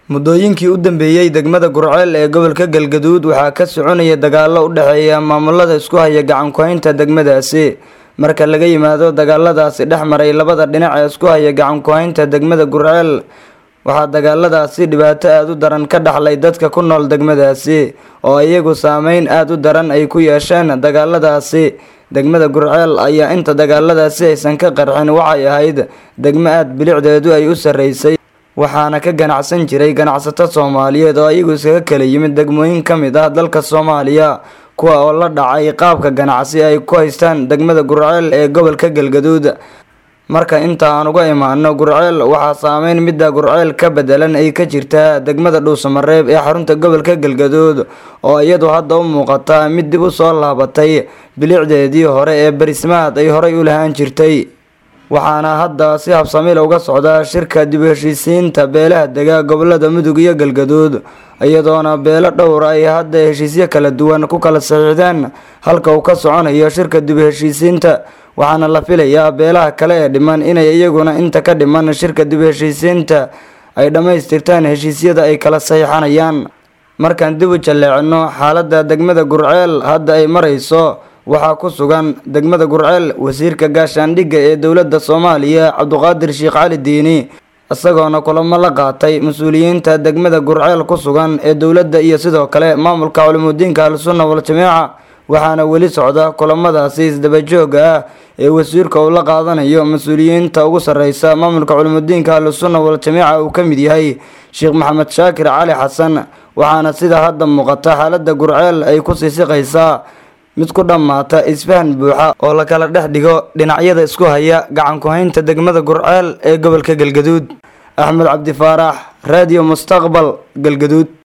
muddooyinkii u dambeeyey degmada gurceel ee gobolka galgaduud waxaa ka soconaya dagaallo u dhexeeya maamulada isku haya gacan ku-haynta degmadaasi marka laga yimaado dagaaladaasi dhex maray labada dhinac ee isku haya gacan ku-haynta degmada gurceel waxaa dagaaladaasi dhibaato aada u daran ka dhaxlay dadka ku nool degmadaasi oo iyagu saameyn aada u daran ay ku yeesheen dagaaladaasi degmada gurceel ayaa inta dagaaladaasi aysan ka qarxin waxay ahayd degmo aada bilicdeedu ay u sarreysay waxaana ka ganacsan jiray ganacsato soomaaliyeed oo iyagu iskaga kala yimid degmooyin ka mid ah dalka soomaaliya kuwa oo la dhacay qaabka ganacsi ay ku haystaan degmada gurceel ee gobolka galgaduud marka inta aan uga imaano gurceel waxaa saameyn midda gurceel ka bedelan ay ka jirtaa degmada dhuusamareeb ee xarunta gobolka galgaduud oo iyadu hadda u muuqata mid dib u soo laabatay bilicdeedii hore ee barismaad ay horay u lahaan jirtay waxaana hadda si habsamil uga socda shirka dib u heshiisiinta beelaha dega gobolada mudug iyo galgaduud iyadoona beelo dhowr ay hadda heshiisyo kala duwan ku kala saxiixdeen halka uu ka soconayo shirka dib u heshiisiinta waxaana la filayaa beelaha kale ee dhiman inay iyaguna inta ka dhiman shirka dib u heshiisiinta ay dhammaystirtaan heshiisyada ay kala saxiixanayaan markaan dib u jalleecino xaaladda degmada gurceel hadda ay marayso waxaa ku sugan degmada gurceel wasiirka gaashaandhigga ee dowladda soomaaliya cabduqaadir sheekh cali diini isagoona kulamo la qaatay mas-uuliyiinta degmada gurceel ku sugan ee dowladda iyo sidoo kale maamulka culimudiinka al-sunna wal-jamiica waxaana weli socda kulamadaasi isdabajooga ah ee wasiirka uu la qaadanayo mas-uuliyiinta ugu sarreysa maamulka culimudiinka al-sunna wal-jamiica uu ka mid yahay sheekh maxamed shaakir cali xasan waxaana sida hadda muuqata xaaladda gurceel ay ku sii siqaysaa mid ku dhammaata isfahan buuxa oo la kala dhex dhigo dhinacyada isku haya gacan ku-haynta degmada gurceel ee gobolka galgaduud axmed cabdi faarax raadiyo mustaqbal galgaduud